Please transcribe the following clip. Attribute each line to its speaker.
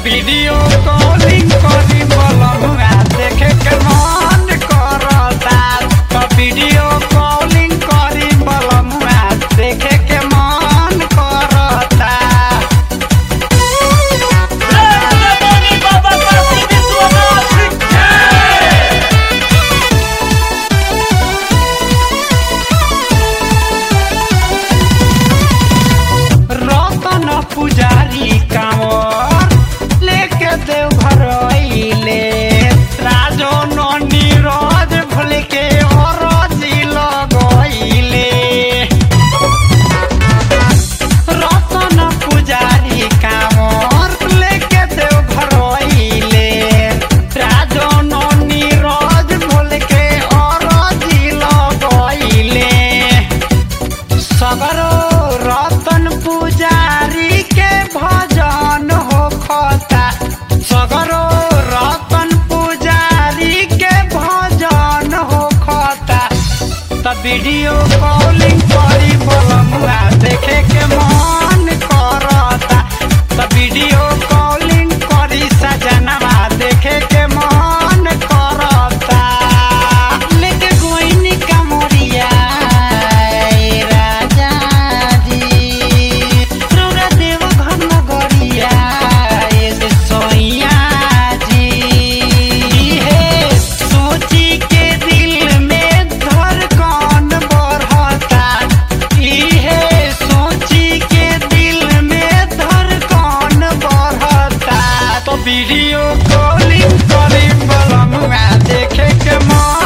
Speaker 1: Video calling करी बलमुआ देखे के मन करता तो वीडियो कॉलिंग करी बलमुआ देखे के मन करता
Speaker 2: Ramoni Baba Kasi Vishwanath Jai!
Speaker 1: रतन पुजारी कांवर लेके देव घर अइले राजो ननी रोज भूल के अरजी लगइले रतन पुजारी कांवर लेके देव घर अइले राजो ननी रोज भूल के अरजी लगइले सगरो रतन पुजारी के भजन हो खता सगरो रतन पुजारी के भजन हो खता त वीडियो कॉलिंग करी बलमुआ देखे के मन करता त वीडियो कॉलिंग करी सजनवा देखे के मन करता लेके गोइनी कमरिया ए राजा जी रौरा देव घर नगरिया ए से सोइया जी हे सोची के दिल में धड़कन बढ़ता इहे सोची के दिल में धड़कन बढ़ता तो वीडियो कॉलिंग करी बलमुआ देखे के मन